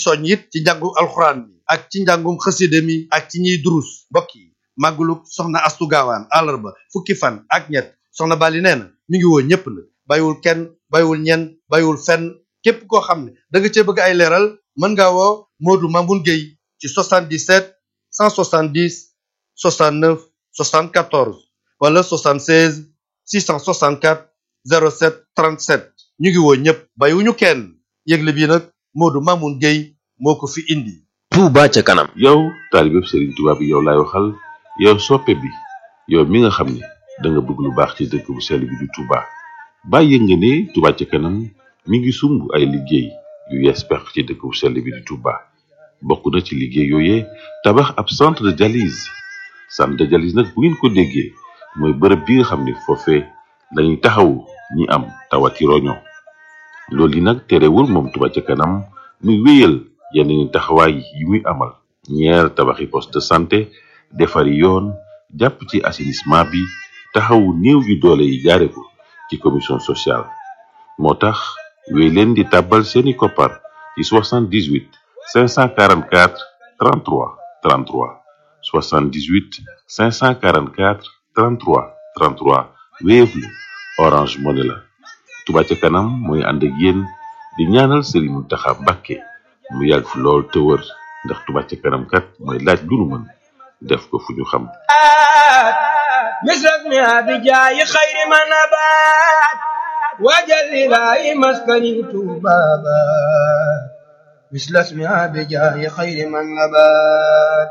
soñ it ci njàngu alxuraan mi ak ci njàngum xasida mi ak ci ñiy durus mbokk yi màggulu soxna astu gaawaan àllarba fukki fan ak ñett soxna Bali nee na mi ngi woo ñépp nag bàyyiwul kenn bàyyiwul ñenn bàyyiwul fenn képp koo xam ne da nga cee bëgg ay leeral mën ngaa woo Modou Mamoun Gueye ci 77 170 69 74 wala 76 664 07 37 ñu ngi woo ñëpp bàyyiwuñu kenn yëgle bi nag Modou Mamoun Gueye moo ko fi indi. Touba ca kanam. yow taalibe Serigne Touba bi yow laay waxal yow soppe bi yow mi nga xam ne da nga bëgg lu baax ci dëkk bu sell bi di Touba bàyyi nga ne Touba ca kanam mi ngi sumb ay liggéey yu yees pex ci dëkk bu sell bi di Touba bokk na ci liggéey yooyee tabax ab centre de dialyse centre de dialyse nag bu ngeen ko déggee mooy bërëb bi nga xam ne foofee lañuy taxawu ñi am tawati roño loolu yi nag terewul moom Touba ca kanam muy wéyal yeneen taxawaay yi muy amal ñeer tabaxi poste de santé defari yoon jàpp ci assainissement bi taxawu néew yu doole yi jaare ko ci commission sociale moo tax wéy leen di tàbbal seeni koppar ci 78 544 33 33 78 544 33 33 Wave la Orange Money la Touba ca kanam mooy ànd ak yéen di ñaanal Serigne Mountakha Mbacké mu yàgg fi lool te wër ndax Touba ca kanam kat mooy laaj lu nu mën def ko fu ñu xam مثلك ما بجاي خير ما نبات وجل لاي مسكني بابا مثل اسمها بجاي خير من نبات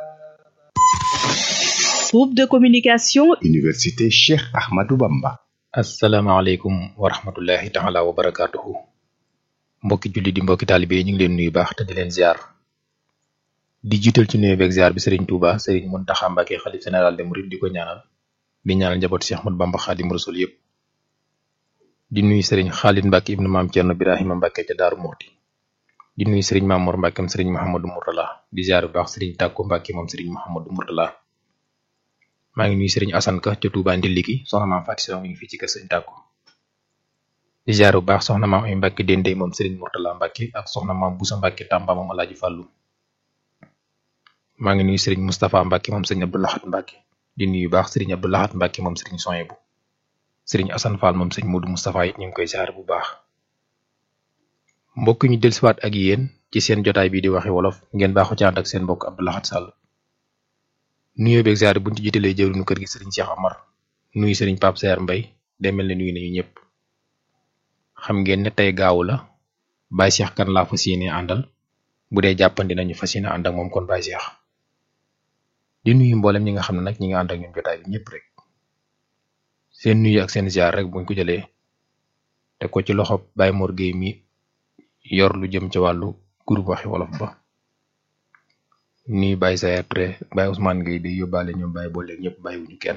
Groupe de communication Université Cheikh Ahmadou Bamba. asalaamaaleykum wa rahmatullahi taala wa barakaatuhu mbokki julli di mbokki taalibe yi ñu ngi leen nuyu baax te di leen ziar di jiital ci nuyu beeg ziar bi Serigne Touba Serigne Mountakha Mbacké xalif général de Mouride di ko ñaanal di ñaanal njaboot Cheikh Ahmadou Bamba Xaadim Rasul yëpp di nuyu Serigne Khalid Mbacké ibnu maam Thierno Birahima Mbacké ca Daaru Muxti di nuyu Serigne Mamour Mbacké moom Serigne Mouhamadou Mourtala di ziar bu baax Serigne Tàkko Mbacké moom Serigne Mouhamadou Mourtala maa ngi nuyu Serigne Assane Ka ca Touba Ndiliki soxna maam Fatou Sow mi ngi fii ci kër Serigne Tàkko di ziar bu baax soxna maam ay Mbacké Dendey moom Serigne Mourtala Mbacké ak soxna maam Boussa Mbacké Tamba moom Alaaji Fàllu maa ngi nuyu Serigne Moustapha Mbacké moom Serigne Abdou Lahat Mbacké di nuyu baax Serigne Abdou Lahat Mbacké moom Serigne Soyebu Serigne Assane Fall moom Serigne Modou Moustapha it ñu ngi koy ziar bu baax mbokk ñu dellusiwaat ak yéen ci seen jotaay bii di waxe wolof ngeen baaxu ci ànd ak seen mbokk Abdou Lahat Sall nuyoo beeg ziar buñ ci jiitalee jëwriñu kër gi Serigne Cheikh Amar nuyu Serigne Pape Seer Mbay day mel ne nuyu nañu ñëpp xam ngeen ne tey gaawu la Baye Cheikh kan laa fas yéene àndal bu dee jàppandi nañu fas yéene ànd ak moom kon Baye Cheikh di nuyu mboolem ñi nga xam ne nag ñi nga ànd ak ñun jotaay bi ñëpp rek seen nuyu ak seen ziar rek buñ ko jëlee te ko ci loxo Baye Mor Gueye mi yor lu jëm ci wàllu groupe waxi wolof ba nuyu Baye Sayer Touré Baye Ousmane Gueye day yóbbaale ñoom Baye boole ñëpp bàyyiwuñu kenn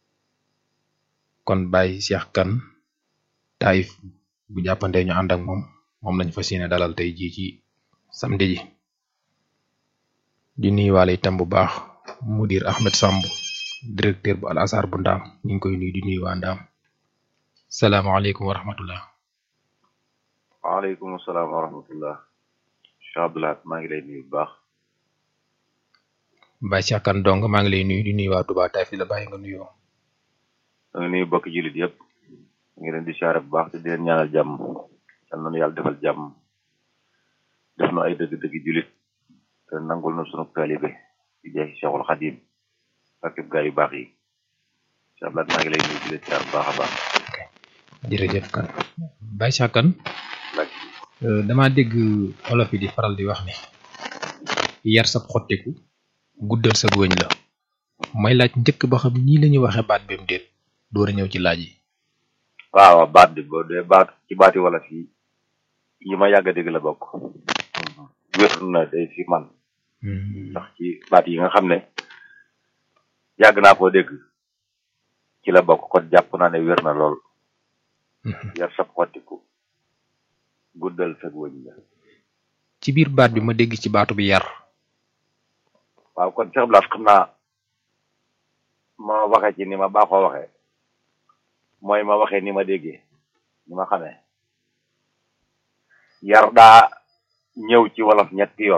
kon Baye Cheikh kan taayif bu jàppandee ñu ànd ak moom moom lañ fas yéene dalal tey jii ci samedi ji di nuyuwaale itam bu baax mudir Ahmed Samb directeur bu al azhar bu ndaam ñu ngi koy nuyu di nuyu waa ndaam salaamaaleykum wa rahmatullah waaleykum salaam wa rahmatullah Cheikh Abdoulaye maa ngi lay nuyu bu baax Baye Cheikh kan dong maa ngi lay nuyu di nuyu waa Touba Taïf di la bàyyi nga nuyoo da nga nuyu bokki jullit yëpp ngi leen di siyaare bu baax te di leen ñaanal jàmm yal na nu yàlla defal jàmm def nu ay dëgg-dëgg jullit te nangul na sunu taalibe di jeexi Cheikhul Xadim ak gaa yu baax yi Cheikh Abdoulaye maa ngi lay nuyu di leen siyaare bu baax a baax jërëjëf kan Baye Cheikh kan dama dégg olof yi di faral di wax ne yar sab xottiku guddal sa wëñ la may laaj njëkk ba xam nii la ñuy waxee baat bi mu déet door a ñëw ci laaj yi waaw baat bi boo dee baat ci baati wala fii yi ma yàgg a dégg la bokk wér na day fi man ndax ci baat yi nga xam ne yàgg naa koo dégg ci la bokk kon jàpp naa ne wér na lool yar sab xottiku guddal sa wëñ la ci biir baat bi ma dégg ci baatu bi yar waaw kon Cheikh Blas xam naa ma waxe ci ni ma baaxoo waxee mooy ma waxee ni ma déggee ni ma xamee yar daa ñëw ci wolof ñetti yoon